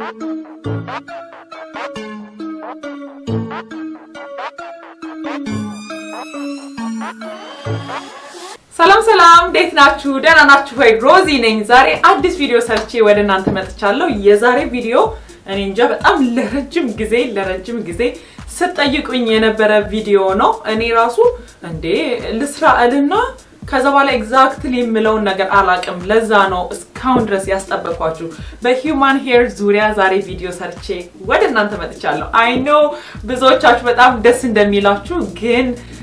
ሰላም ሰላም፣ እንዴት ናችሁ? ደህና ናችሁ ወይ? ሮዚ ነኝ። ዛሬ አዲስ ቪዲዮ ሰርቼ ወደ እናንተ መጥቻለሁ። የዛሬ ቪዲዮ እኔ እንጃ በጣም ለረጅም ጊዜ ለረጅም ጊዜ ስትጠይቁኝ የነበረ ቪዲዮ ነው። እኔ ራሱ እንዴ ልስራ እልና ከዛ በኋላ ኤግዛክትሊ የምለውን ነገር አላቅም። ለዛ ነው እስካሁን ድረስ ያስጠበቅኳችሁ። በሂውማን ሄር ዙሪያ ዛሬ ቪዲዮ ሰርቼ ወደ እናንተ መጥቻለሁ። አይ ኖ ብዙዎቻችሁ በጣም ደስ እንደሚላችሁ ግን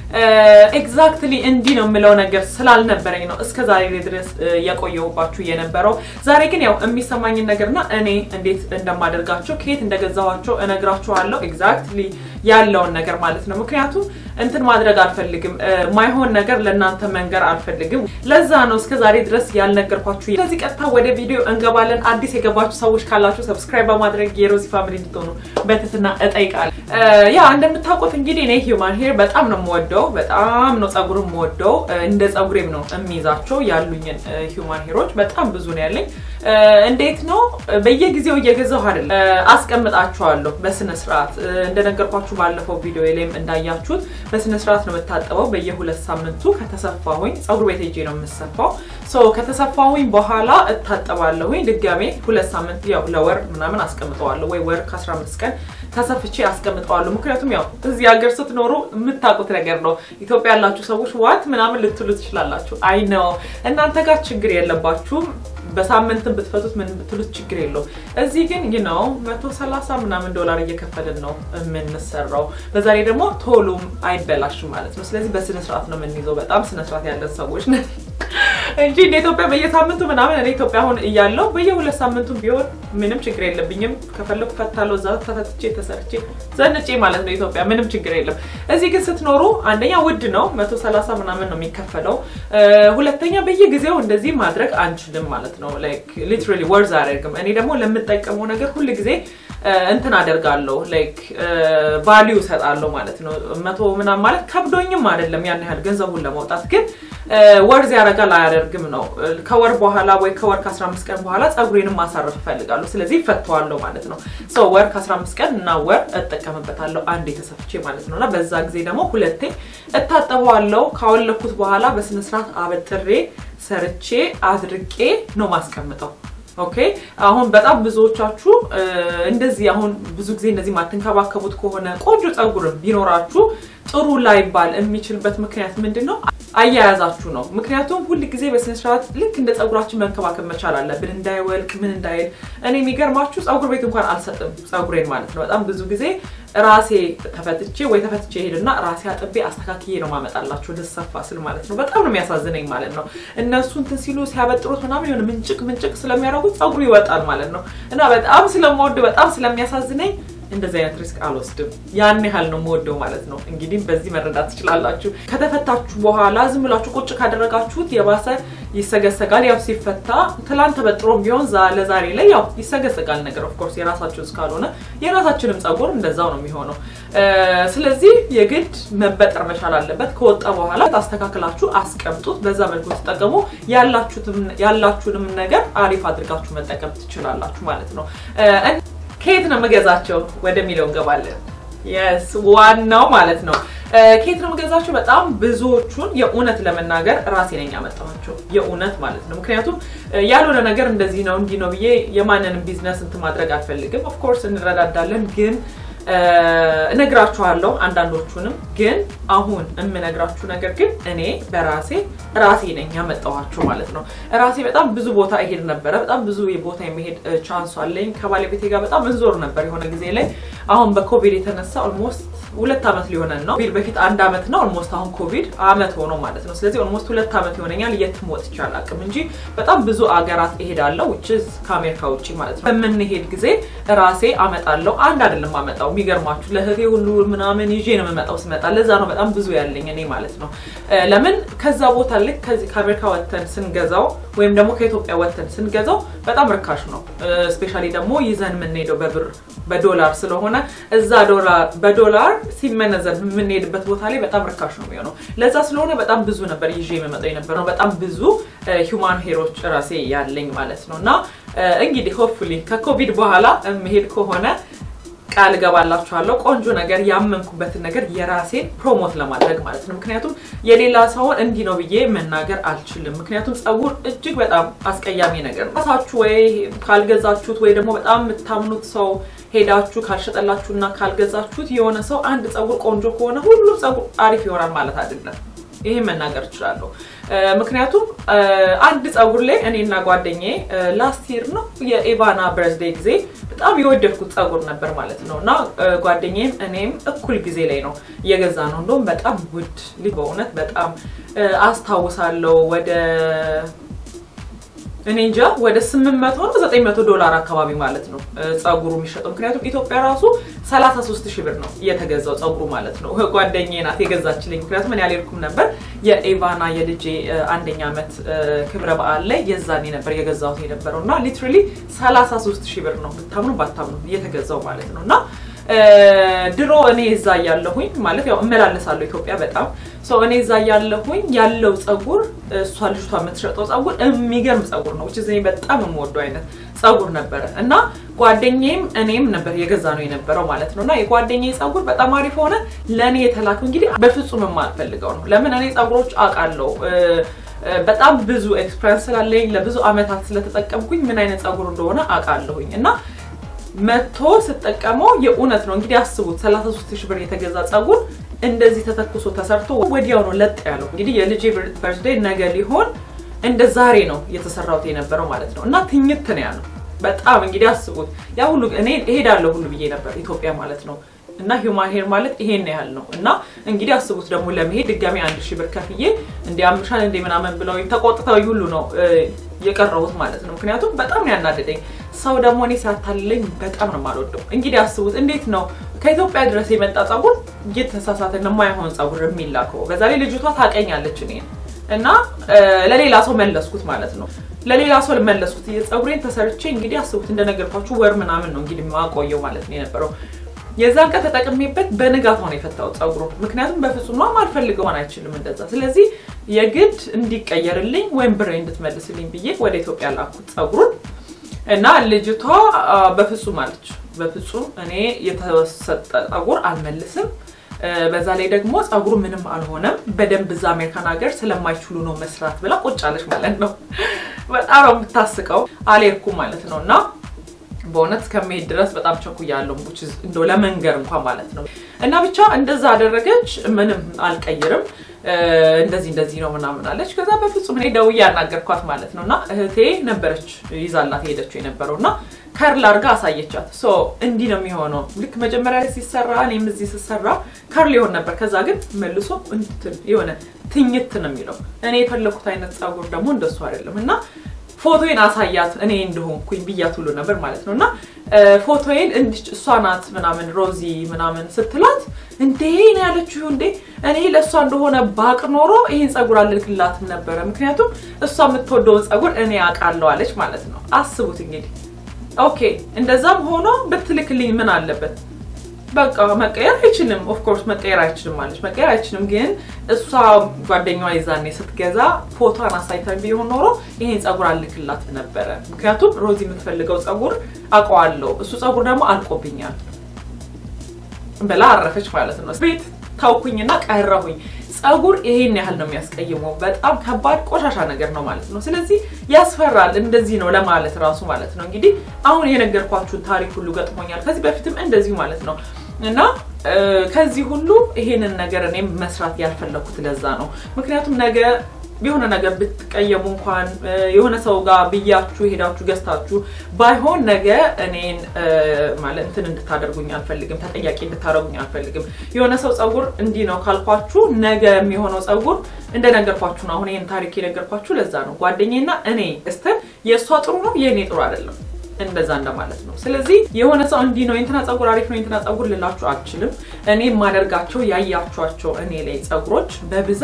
ኤግዛክትሊ እንዲህ ነው የምለው ነገር ስላልነበረኝ ነው እስከ ዛሬ ድረስ የቆየሁባችሁ የነበረው። ዛሬ ግን ያው የሚሰማኝን ነገርና እኔ እንዴት እንደማደርጋቸው ከየት እንደገዛኋቸው እነግራችኋለሁ። ኤግዛክትሊ ያለውን ነገር ማለት ነው። ምክንያቱም እንትን ማድረግ አልፈልግም፣ ማይሆን ነገር ለእናንተ መንገር አልፈልግም። ለዛ ነው እስከ ዛሬ ድረስ ያልነገርኳችሁ። ስለዚህ ቀጥታ ወደ ቪዲዮ እንገባለን። አዲስ የገባችሁ ሰዎች ካላችሁ ሰብስክራይብ በማድረግ የሮዚ ፋሚሊ እንድትሆኑ በትህትና እጠይቃለሁ። ያ እንደምታውቁት እንግዲህ እኔ ሂውማን ሄር በጣም ነው የምወደው በጣም ነው ጸጉር የምወደው። እንደ ጸጉሬም ነው የሚይዛቸው ያሉኝን ሂውማን ሄሮች በጣም ብዙ ነው ያለኝ። እንዴት ነው በየጊዜው እየገዛሁ አይደለም፣ አስቀምጣቸዋለሁ በስነ ስርዓት። እንደነገርኳችሁ ባለፈው ቪዲዮ ላይም እንዳያችሁት በስነ ስርዓት ነው የምታጠበው። በየሁለት ሳምንቱ ከተሰፋሁኝ ጸጉር ቤት ሄጄ ነው የምሰፋው። ሶ ከተሰፋሁኝ በኋላ እታጠባለሁኝ ድጋሜ ሁለት ሳምንት ያው ለወር ምናምን አስቀምጠዋለሁ ወይ ወር ከ15 ቀን ተሰፍቼ አስቀምጠዋለሁ። ምክንያቱም ያው እዚህ ሀገር ስትኖሩ የምታውቁት ነገር ነው። ኢትዮጵያ ያላችሁ ሰዎች ዋት ምናምን ልትሉ ትችላላችሁ። አይ ነው እናንተ ጋር ችግር የለባችሁም። በሳምንትን ብትፈቱት ምን ብትሉት ችግር የለውም። እዚህ ግን ነው መቶ ሰላሳ ምናምን ዶላር እየከፈልን ነው የምንሰራው። በዛ ላይ ደግሞ ቶሎም አይበላሽም ማለት ነው። ስለዚህ በስነ ስርዓት ነው የምንይዘው። በጣም ስነ ስርዓት ያለን ሰዎች ነን እንጂ እንደ ኢትዮጵያ በየሳምንቱ ምናምን እኔ ኢትዮጵያ አሁን እያለሁ በየሁለት ሳምንቱ ቢሆን ምንም ችግር የለብኝም። ከፈለኩ ፈታለሁ፣ እዛ ተፈትቼ ተሰርቼ ዘንጬ ማለት ነው ኢትዮጵያ ምንም ችግር የለም። እዚህ ግን ስትኖሩ አንደኛ ውድ ነው፣ መቶ ሰላሳ ምናምን ነው የሚከፈለው። ሁለተኛ በየጊዜው እንደዚህ ማድረግ አንችልም ማለት ነው። ላይክ ሊትራሊ ወርዝ አያደርግም። እኔ ደግሞ ለምጠቀመው ነገር ሁል ጊዜ እንትን አደርጋለሁ ላይክ ቫሊዩ እሰጣለሁ ማለት ነው። መቶ ምናምን ማለት ከብዶኝም አይደለም ያን ያህል ገንዘቡን ለማውጣት ግን ወርዝ ያደርጋል አያደርግም ነው። ከወር በኋላ ወይ ከወር ከ15 ቀን በኋላ ፀጉሬንም ማሳረፍ እፈልጋለሁ። ስለዚህ ፈተዋለሁ ማለት ነው። ሰው ወር ከ15 ቀን እና ወር እጠቀምበታለሁ አንዴ ተሰፍቼ ማለት ነው። እና በዛ ጊዜ ደግሞ ሁለቴ እታጠበዋለሁ። ካወለኩት በኋላ በስነስርዓት አበጥሬ ሰርቼ አድርቄ ነው ማስቀምጠው። ኦኬ አሁን በጣም ብዙዎቻችሁ እንደዚህ አሁን ብዙ ጊዜ እንደዚህ ማትንከባከቡት ከሆነ ቆንጆ ፀጉርም ቢኖራችሁ ጥሩ ላይባል የሚችልበት ምክንያት ምንድን ነው? አያያዛችሁ ነው። ምክንያቱም ሁል ጊዜ በስነስርዓት ልክ እንደ ፀጉራችን መንከባከብ መቻል አለብን፣ እንዳይወልቅ ምን እንዳይል። እኔ የሚገርማችሁ ፀጉር ቤት እንኳን አልሰጥም ፀጉሬን ማለት ነው። በጣም ብዙ ጊዜ ራሴ ተፈትቼ ወይ ተፈትቼ ሄድና ራሴ አጥቤ አስተካክዬ ነው ማመጣላቸው ልሰፋ ስል ማለት ነው። በጣም ነው የሚያሳዝነኝ ማለት ነው። እነሱ እንትን ሲሉ ሲያበጥሩት ምናምን የሆነ ምንጭቅ ምንጭቅ ስለሚያደርጉት ፀጉሩ ይወጣል ማለት ነው። እና በጣም ስለምወድ በጣም ስለሚያሳዝነኝ እንደዚህ አይነት ሪስክ አልወስድም። ያን ያህል ነው የምወደው ማለት ነው። እንግዲህ በዚህ መረዳት ትችላላችሁ። ከተፈታችሁ በኋላ ዝም ብላችሁ ቁጭ ካደረጋችሁት የባሰ ይሰገሰጋል። ያው ሲፈታ ትላንት ተበጥሮም ቢሆን ለዛሬ ላይ ያው ይሰገሰጋል ነገር ኦፍኮርስ የራሳችን እስካልሆነ የራሳችንም ፀጉር እንደዛው ነው የሚሆነው። ስለዚህ የግድ መበጠር መቻል አለበት። ከወጣ በኋላ ታስተካክላችሁ አስቀምጡት። በዛ መልኩ ተጠቀሙ። ያላችሁንም ነገር አሪፍ አድርጋችሁ መጠቀም ትችላላችሁ ማለት ነው። ከየት ነው የምገዛቸው ወደሚለው እንገባለን። የስ ዋናው ማለት ነው ከየት ነው የምገዛቸው? በጣም ብዙዎቹን የእውነት ለመናገር ራሴ ነኝ ያመጣኋቸው የእውነት ማለት ነው። ምክንያቱም ያልሆነ ነገር እንደዚህ ነው እንዲህ ነው ብዬ የማንንም ቢዝነስ እንትን ማድረግ አልፈልግም። ኦፍኮርስ እንረዳዳለን ግን እነግራችኋለሁ አንዳንዶቹንም ግን አሁን የምነግራችሁ ነገር ግን እኔ በራሴ ራሴ ነኝ ያመጣኋቸው ማለት ነው። ራሴ በጣም ብዙ ቦታ እሄድ ነበረ። በጣም ብዙ ቦታ የመሄድ ቻንሱ አለኝ። ከባለቤቴ ጋር በጣም እንዞር ነበር የሆነ ጊዜ ላይ። አሁን በኮቪድ የተነሳ ኦልሞስት ሁለት ዓመት ሊሆነን ነው። በፊት አንድ ዓመት ነው ኦልሞስት አሁን ኮቪድ ዓመት ሆኖ ማለት ነው። ስለዚህ ኦልሞስት ሁለት ዓመት ይሆነኛል የትም ወጥቼ አላውቅም እንጂ በጣም ብዙ አገራት እሄዳለሁ ውጭ ከአሜሪካ ውጭ ማለት ነው። በምንሄድ ጊዜ ራሴ አመጣለሁ። አንድ አይደለም አመጣው የሚገርማችሁ ለእህቴ ሁሉ ምናምን ይዤ ነው የምመጣው ስመጣ። ለዛ ነው በጣም ብዙ ያለኝ እኔ ማለት ነው። ለምን ከዛ ቦታ ልክ ከዚህ ከአሜሪካ ወጥተን ስንገዛው ወይም ደግሞ ከኢትዮጵያ ወጥተን ስንገዛው በጣም ርካሽ ነው። ስፔሻሊ ደግሞ ይዘን የምንሄደው በብር በዶላር ስለሆነ እዛ በዶላር ሲመነዘር የምንሄድበት ቦታ ላይ በጣም ርካሽ ነው የሚሆነው። ለዛ ስለሆነ በጣም ብዙ ነበር ይዤ የመመጣው የነበረው በጣም ብዙ ሂውማን ሄሮች ራሴ ያለኝ ማለት ነው። እና እንግዲህ ሆፕፉሊ ከኮቪድ በኋላ መሄድ ከሆነ ቃል እገባላችኋለሁ ቆንጆ ነገር ያመንኩበትን ነገር የራሴን ፕሮሞት ለማድረግ ማለት ነው። ምክንያቱም የሌላ ሰውን እንዲህ ነው ብዬ መናገር አልችልም። ምክንያቱም ፀጉር እጅግ በጣም አስቀያሚ ነገር ነው። ራሳችሁ ወይ ካልገዛችሁት ወይ ደግሞ በጣም የምታምኑት ሰው ሄዳችሁ ካልሸጠላችሁና ካልገዛችሁት የሆነ ሰው አንድ ፀጉር ቆንጆ ከሆነ ሁሉም ፀጉር አሪፍ ይሆናል ማለት አይደለም። ይሄ መናገር እችላለሁ። ምክንያቱም አንድ ፀጉር ላይ እኔና ጓደኛዬ ላስት ይር ነው የኤቫና በርዝዴይ ጊዜ በጣም የወደድኩት ፀጉር ነበር ማለት ነው እና ጓደኛዬም እኔም እኩል ጊዜ ላይ ነው እየገዛ ነው። እንደውም በጣም ውድ በእውነት በጣም አስታውሳለሁ ወደ እኔ እንጃ ወደ 800 ነው 900 ዶላር አካባቢ ማለት ነው ፀጉሩ የሚሸጠው። ምክንያቱም ኢትዮጵያ ራሱ 33 ሺህ ብር ነው የተገዛው ፀጉሩ ማለት ነው። ጓደኛዬ ናት የገዛችልኝ። ምክንያቱም እኔ አልሄድኩም ነበር። የኤቫና የልጄ አንደኛ ዓመት ክብረ በዓል ላይ የዛኔ ነበር የገዛሁት የነበረው እና ሊትራሊ 33 ሺህ ብር ነው ብታምኑ ባታምኑ የተገዛው ማለት ነው እና ድሮ እኔ እዛ ያለሁኝ ማለት ያው እመላለሳለሁ ኢትዮጵያ በጣም ሰው እኔ እዛ ያለሁኝ ያለው ፀጉር እሷ ልጅቷ የምትሸጠው ፀጉር የሚገርም ፀጉር ነው። ውጭ እኔ በጣም የምወደው አይነት ፀጉር ነበረ እና ጓደኛዬም እኔም ነበር የገዛ ነው የነበረው ማለት ነው እና የጓደኛዬ ፀጉር በጣም አሪፍ ሆነ። ለእኔ የተላከው እንግዲህ በፍጹም የማልፈልገው ነው። ለምን እኔ ፀጉሮች አውቃለሁ በጣም ብዙ ኤክስፐሪንስ ስላለኝ ለብዙ አመታት ስለተጠቀምኩኝ ምን አይነት ፀጉር እንደሆነ አውቃለሁኝ እና መቶ ስጠቀመው የእውነት ነው እንግዲህ አስቡት 33 ሺህ ብር የተገዛ ፀጉር እንደዚህ ተተኩሶ ተሰርቶ ወዲያው ነው ለጥ ያለው። እንግዲህ የልጄ በርዝዴይ ነገ ሊሆን እንደ ዛሬ ነው የተሰራውት የነበረው ማለት ነው እና ትኝት ነው ያለው። በጣም እንግዲህ አስቡት ያ ሁሉ እኔ እሄዳለሁ ሁሉ ብዬ ነበር ኢትዮጵያ ማለት ነው እና ሂውማን ሄር ማለት ይሄን ያህል ነው እና እንግዲህ አስቡት ደግሞ ለመሄድ ድጋሚ አንድ ሺህ ብር ከፍዬ እንዲ አምሻል እንደ ምናምን ብለው ተቆጥተው ሁሉ ነው የቀረቡት ማለት ነው። ምክንያቱም በጣም ነው ያናደደኝ። ሰው ደግሞ እኔ ሲያታልለኝ በጣም ነው የማልወደው። እንግዲህ አስቡት እንዴት ነው ከኢትዮጵያ ድረስ የመጣ ፀጉር እየተሳሳተ የማይሆን ፀጉር የሚላከው። በዛ ላይ ልጅቷ ታቀኛለች እኔ እና ለሌላ ሰው መለስኩት ማለት ነው። ለሌላ ሰው መለስኩት ፀጉሬን ተሰርቼ እንግዲህ አስቡት እንደነገርኳችሁ ወር ምናምን ነው እንግዲህ ማቆየው ማለት ነው የነበረው የዛን ቀን ተጠቅሜበት በንጋታው ነው የፈታው ፀጉሩ። ምክንያቱም በፍጹም ነው አልፈልገው ሆን አይችልም እንደዛ። ስለዚህ የግድ እንዲቀየርልኝ ወይም ብሬ እንድትመልስልኝ ብዬ ወደ ኢትዮጵያ ላኩት ፀጉሩን እና ልጅቷ በፍጹም አለች፣ በፍጹም እኔ የተሰጠ ፀጉር አልመልስም። በዛ ላይ ደግሞ ፀጉሩ ምንም አልሆነም፣ በደንብ እዛ አሜሪካን ሀገር ስለማይችሉ ነው መስራት ብላ ቁጭ አለች ማለት ነው። በጣም ነው የምታስቀው። አልሄድኩም ማለት ነው እና በእውነት እስከመሄድ ድረስ በጣም ቸኩያለሁ። እንደው ለመንገር እንኳን ማለት ነው እና ብቻ እንደዛ አደረገች። ምንም አልቀይርም እንደዚህ እንደዚህ ነው ምናምን አለች። ከዛ በፍጹም እኔ ደውዬ ያናገርኳት ማለት ነው እና እህቴ ነበረች ይዛላት ሄደችው የነበረው እና ከርል አድርጋ አሳየቻት። ሶ እንዲህ ነው የሚሆነው። ልክ መጀመሪያ ላይ ሲሰራ እኔም እዚህ ስሰራ ከርል ይሆን ነበር። ከዛ ግን መልሶ እንትን የሆነ ትኝት ነው የሚለው። እኔ የፈለኩት አይነት ፀጉር ደግሞ እንደሱ አይደለም እና ፎቶዬን አሳያት እኔ እንደሆንኩኝ ብያት ሁሉ ነበር ማለት ነው እና ፎቶዬን እንዲች እሷ ናት ምናምን ሮዚ ምናምን ስትላት እንዴ ነው ያለችው። እንዴ እኔ ለእሷ እንደሆነ ባቅ ኖሮ ይህን ፀጉር አልልክላትም ነበረ፣ ምክንያቱም እሷ የምትወደውን ፀጉር እኔ አውቃለሁ አለች ማለት ነው። አስቡት እንግዲህ ኦኬ፣ እንደዛም ሆኖ ብትልክልኝ ምን አለበት? በቃ መቀየር አይችልም። ኦፍኮርስ መቀየር አይችልም ማለች መቀየር አይችልም። ግን እሷ ጓደኛዋ ይዛኔ ስትገዛ ፎቶን አሳይታኝ ቢሆን ኖሮ ይሄን ፀጉር አልክላት ነበረ። ምክንያቱም ሮዚ የምትፈልገው ፀጉር አውቀዋለሁ፣ እሱ ፀጉር ደግሞ አልቆብኛል ብላ አረፈች ማለት ነው። ቤት ታውኩኝና ቀረሁኝ። ፀጉር ይሄን ያህል ነው የሚያስቀይመው። በጣም ከባድ ቆሻሻ ነገር ነው ማለት ነው። ስለዚህ ያስፈራል። እንደዚህ ነው ለማለት ራሱ ማለት ነው። እንግዲህ አሁን የነገርኳችሁን ታሪክ ሁሉ ገጥሞኛል ከዚህ በፊትም እንደዚሁ ማለት ነው። እና ከዚህ ሁሉ ይሄንን ነገር እኔም መስራት ያልፈለኩት ለዛ ነው። ምክንያቱም ነገ የሆነ ነገር ብትቀየሙ እንኳን የሆነ ሰው ጋር ብያችሁ ሄዳችሁ ገዝታችሁ ባይሆን ነገ እኔን ማለት እንትን እንድታደርጉኝ አልፈልግም፣ ተጠያቂ እንድታደርጉኝ አልፈልግም። የሆነ ሰው ፀጉር እንዲህ ነው ካልኳችሁ ነገ የሚሆነው ፀጉር እንደነገርኳችሁ ነው። አሁን ይህን ታሪክ የነገርኳችሁ ለዛ ነው። ጓደኛና እኔ እስተን የእሷ ጥሩ ነው የእኔ ጥሩ አይደለም እንደዛ እንደማለት ነው። ስለዚህ የሆነ ሰው እንዲህ ነው የእንትና ፀጉር አሪፍ ነው የእንትና ፀጉር ልላችሁ አልችልም። እኔ የማደርጋቸው ያያችኋቸው እኔ ላይ ፀጉሮች በብዛት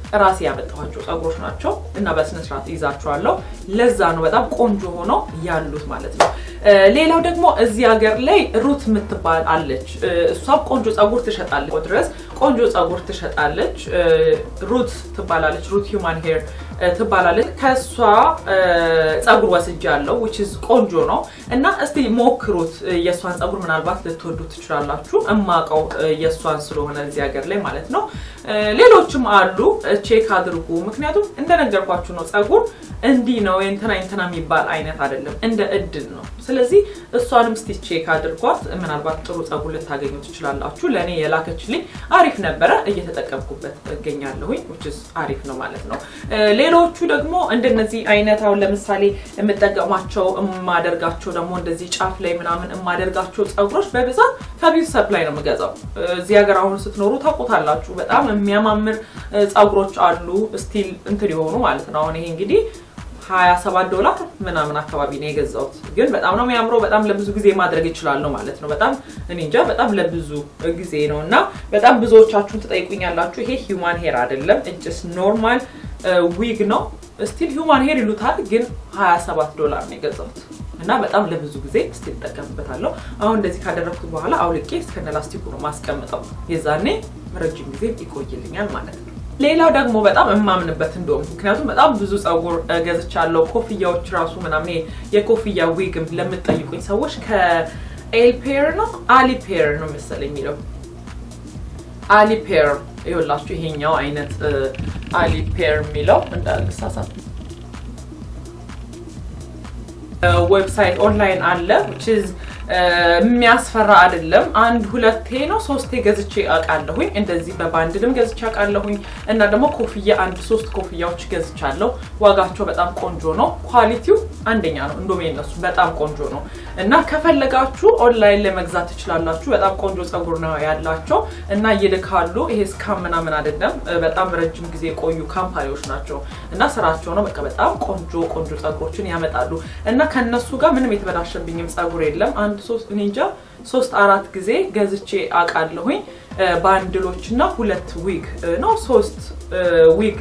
ራሴ ያመጣኋቸው ጸጉሮች ናቸው እና በስነስርዓት ይዛቸዋለሁ። ለዛ ነው በጣም ቆንጆ ሆነው ያሉት ማለት ነው። ሌላው ደግሞ እዚህ ሀገር ላይ ሩት የምትባል አለች። እሷም ቆንጆ ጸጉር ትሸጣለች ድረስ ቆንጆ ጸጉር ትሸጣለች። ሩት ትባላለች። ሩት ሂውማን ሄር ትባላለች። ከእሷ ጸጉር ወስጃለሁ which is ቆንጆ ነው እና እስቲ ሞክሩት። የእሷን ጸጉር ምናልባት ልትወዱ ትችላላችሁ። እማቀው የእሷን ስለሆነ እዚህ ሀገር ላይ ማለት ነው። ሌሎችም አሉ፣ ቼክ አድርጉ። ምክንያቱም እንደነገርኳችሁ ነው ጸጉር እንዲህ ነው የእንትና የእንትና የሚባል አይነት አይደለም፣ እንደ እድል ነው። ስለዚህ እሷንም እስቲ ቼክ አድርጓት። ምናልባት ጥሩ ጸጉር ልታገኙ ትችላላችሁ። ለእኔ የላከችልኝ አሪፍ ነበረ፣ እየተጠቀምኩበት እገኛለሁኝ። which is አሪፍ ነው ማለት ነው። ሌሎቹ ደግሞ እንደነዚህ አይነት አሁን ለምሳሌ የምጠቀማቸው የማደርጋቸው ደግሞ እንደዚህ ጫፍ ላይ ምናምን የማደርጋቸው ጸጉሮች በብዛት ከቢዩቲ ሰፕላይ ነው የምገዛው። እዚህ ሀገር አሁን ስትኖሩ ታውቁታላችሁ። በጣም የሚያማምር ጸጉሮች አሉ ስቲል እንትን የሆኑ ማለት ነው። አሁን ይሄ እንግዲህ 27 ዶላር ምናምን አካባቢ ነው የገዛሁት። ግን በጣም ነው የሚያምረው። በጣም ለብዙ ጊዜ ማድረግ ይችላለሁ ማለት ነው። በጣም እኔ እንጃ በጣም ለብዙ ጊዜ ነው እና በጣም ብዙዎቻችሁን ትጠይቁኛላችሁ። ይሄ ሂውማን ሄር አይደለም፣ እጅስ ኖርማል ዊግ ነው። ስቲል ሂውማን ሄር ይሉታል፣ ግን 27 ዶላር ነው የገዛሁት እና በጣም ለብዙ ጊዜ ስቲል እጠቀምበታለሁ። አሁን እንደዚህ ካደረግኩት በኋላ አውልቄ እስከነ ላስቲኩ ነው ማስቀምጠው። የዛኔ ረጅም ጊዜ ይቆይልኛል ማለት ነው። ሌላው ደግሞ በጣም የማምንበት እንደውም ምክንያቱም በጣም ብዙ ጸጉር ገዝቻለሁ። ኮፍያዎች ራሱ ምናምን የኮፍያ ዊግም ለምትጠይቁኝ ሰዎች ከኤልፔር ነው አሊፔር ነው መሰለኝ የሚለው አሊፔር ይኸውላችሁ፣ ይሄኛው አይነት አሊፔር የሚለው እንዳልሳሳት ዌብሳይት ኦንላይን አለ which is የሚያስፈራ አይደለም። አንድ ሁለቴ ነው ሶስቴ ገዝቼ አውቃለሁኝ። እንደዚህ በባንድልም ገዝቼ አውቃለሁኝ እና ደግሞ ኮፍያ አንድ ሶስት ኮፍያዎች ገዝቻለሁ። ዋጋቸው በጣም ቆንጆ ነው። ኳሊቲው አንደኛ ነው። እንደውም የነሱ በጣም ቆንጆ ነው እና ከፈለጋችሁ ኦንላይን ላይ መግዛት ትችላላችሁ። በጣም ቆንጆ ጸጉር ነው ያላቸው እና ይልካሉ። ይሄ ስካም ምናምን አይደለም። በጣም ረጅም ጊዜ የቆዩ ካምፓኒዎች ናቸው እና ስራቸው ነው። በቃ በጣም ቆንጆ ቆንጆ ጸጉሮችን ያመጣሉ እና ከነሱ ጋር ምንም የተበላሸብኝም ጸጉር የለም። አንድ ሶስት እኔ እንጃ ሶስት አራት ጊዜ ገዝቼ አውቃለሁኝ። ባንድሎች እና ሁለት ዊግ ነው ሶስት ዊግ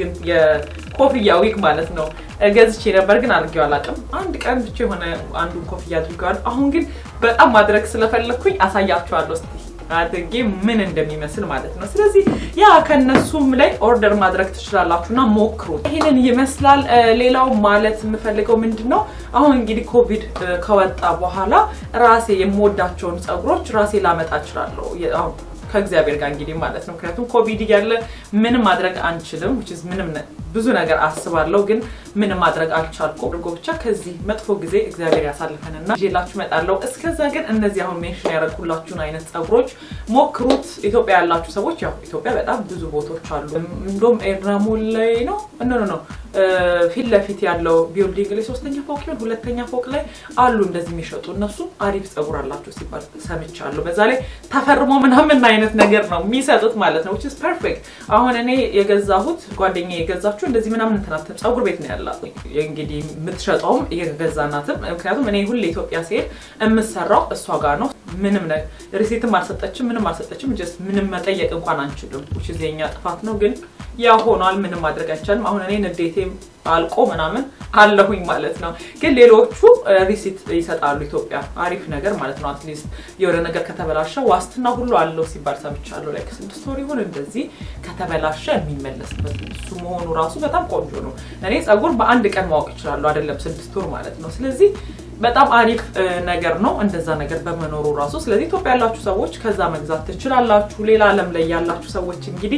የኮፍያ ዊግ ማለት ነው ገዝቼ ነበር፣ ግን አድርጌው አላውቅም። አንድ ቀን ብቻ የሆነ አንዱን ኮፍያ አድርገዋል። አሁን ግን በጣም ማድረግ ስለፈለግኩኝ አሳያችኋለሁ እስኪ አድርጌ ምን እንደሚመስል ማለት ነው። ስለዚህ ያ ከነሱም ላይ ኦርደር ማድረግ ትችላላችሁ እና ሞክሩት። ይህንን ይመስላል። ሌላው ማለት የምፈልገው ምንድን ነው አሁን እንግዲህ ኮቪድ ከወጣ በኋላ ራሴ የምወዳቸውን ጸጉሮች ራሴ ላመጣ እችላለሁ ከእግዚአብሔር ጋር እንግዲህ ማለት ነው። ምክንያቱም ኮቪድ እያለ ምንም ማድረግ አንችልም። ምንም ብዙ ነገር አስባለሁ፣ ግን ምንም ማድረግ አልቻልኩም። አድርጎ ብቻ ከዚህ መጥፎ ጊዜ እግዚአብሔር ያሳልፈንና ይዤላችሁ እመጣለሁ። እስከዛ ግን እነዚህ አሁን ሜንሽን ያደረኩላችሁን አይነት ጸጉሮች ሞክሩት። ኢትዮጵያ ያላችሁ ሰዎች ያው ኢትዮጵያ በጣም ብዙ ቦታዎች አሉ። እንደውም ኤርናሞል ላይ ነው ኖ ኖ ፊት ለፊት ያለው ቢልዲንግ ላይ ሶስተኛ ፎቅ ይሆን ሁለተኛ ፎቅ ላይ አሉ እንደዚህ የሚሸጡ እነሱ አሪፍ ጸጉር አላቸው ሲባል ሰምቻለሁ። በዛ ላይ ተፈርሞ ምናምን አይነት ነገር ነው የሚሰጡት ማለት ነው which is perfect። አሁን እኔ የገዛሁት ጓደኛ የገዛችሁ እንደዚህ ምናምን እንትናት ጸጉር ቤት ነው ያላት እንግዲህ የምትሸጠውም የገዛናትም። ምክንያቱም እኔ ሁሌ ኢትዮጵያ ሲሄድ የምሰራው እሷ ጋር ነው። ምንም ሪሲትም አልሰጠችም፣ ምንም አልሰጠችም። ጀስት ምንም መጠየቅ እንኳን አንችልም which is የኛ ጥፋት ነው ግን ያ ሆኗል። ምንም ማድረግ አይቻልም። አሁን እኔ ንዴቴም አልቆ ምናምን አለሁኝ ማለት ነው። ግን ሌሎቹ ሪሲት ይሰጣሉ ኢትዮጵያ አሪፍ ነገር ማለት ነው። አትሊስት የሆነ ነገር ከተበላሸ ዋስትና ሁሉ አለው ሲባል ሰምቻለሁ። ላይ ስድስት ወር ይሁን እንደዚህ ከተበላሸ የሚመለስበት እሱ መሆኑ ራሱ በጣም ቆንጆ ነው። እኔ ጸጉር በአንድ ቀን ማወቅ ይችላሉ አይደለም ስድስት ወር ማለት ነው። ስለዚህ በጣም አሪፍ ነገር ነው እንደዛ ነገር በመኖሩ ራሱ። ስለዚህ ኢትዮጵያ ያላችሁ ሰዎች ከዛ መግዛት ትችላላችሁ። ሌላ ዓለም ላይ ያላችሁ ሰዎች እንግዲህ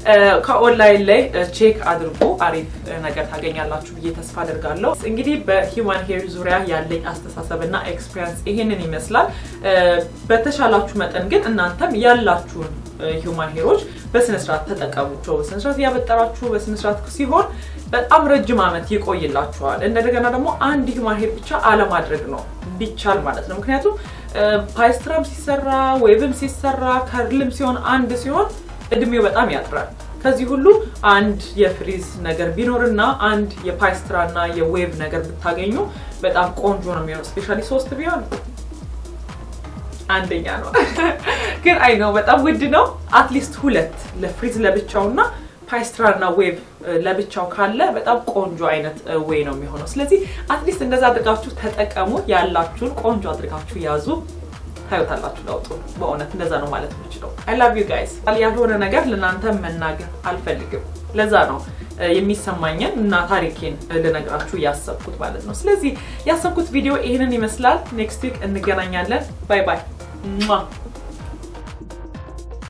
ከኦንላይን ላይ ቼክ አድርጎ አሪፍ ነገር ታገኛላችሁ ብዬ ተስፋ አድርጋለሁ። እንግዲህ በሂውማን ሄር ዙሪያ ያለኝ አስተሳሰብ እና ኤክስፒሪንስ ይሄንን ይመስላል። በተሻላችሁ መጠን ግን እናንተም ያላችሁን ሂውማን ሄሮች በስነስርዓት ተጠቀሙቸው። በስነስርዓት እያበጠራችሁ በስነስርዓት ሲሆን በጣም ረጅም ዓመት ይቆይላችኋል። እንደገና ደግሞ አንድ ሂውማን ሄር ብቻ አለማድረግ ነው ቢቻል ማለት ነው። ምክንያቱም ፓይስትራም ሲሰራ ዌብም ሲሰራ ከርልም ሲሆን አንድ ሲሆን እድሜው በጣም ያጥራል። ከዚህ ሁሉ አንድ የፍሪዝ ነገር ቢኖርና አንድ የፓይስትራ እና የዌቭ ነገር ብታገኙ በጣም ቆንጆ ነው የሚሆነው። ስፔሻሊ ሶስት ቢሆን አንደኛ ነው። ግን አይ ነው በጣም ውድ ነው። አትሊስት ሁለት ለፍሪዝ ለብቻውና ፓይስትራ እና ዌቭ ለብቻው ካለ በጣም ቆንጆ አይነት ዌይ ነው የሚሆነው። ስለዚህ አትሊስት እንደዛ አድርጋችሁ ተጠቀሙ። ያላችሁን ቆንጆ አድርጋችሁ ያዙ። ታዩታላችሁ ለውጡ። በእውነት እንደዛ ነው ማለት የምችለው። አይ ላቭ ዩ ጋይስ። ያልሆነ ነገር ለእናንተ መናገር አልፈልግም። ለዛ ነው የሚሰማኝን እና ታሪኬን ልነግራችሁ ያሰብኩት ማለት ነው። ስለዚህ ያሰብኩት ቪዲዮ ይህንን ይመስላል። ኔክስት ዊክ እንገናኛለን። ባይ ባይ።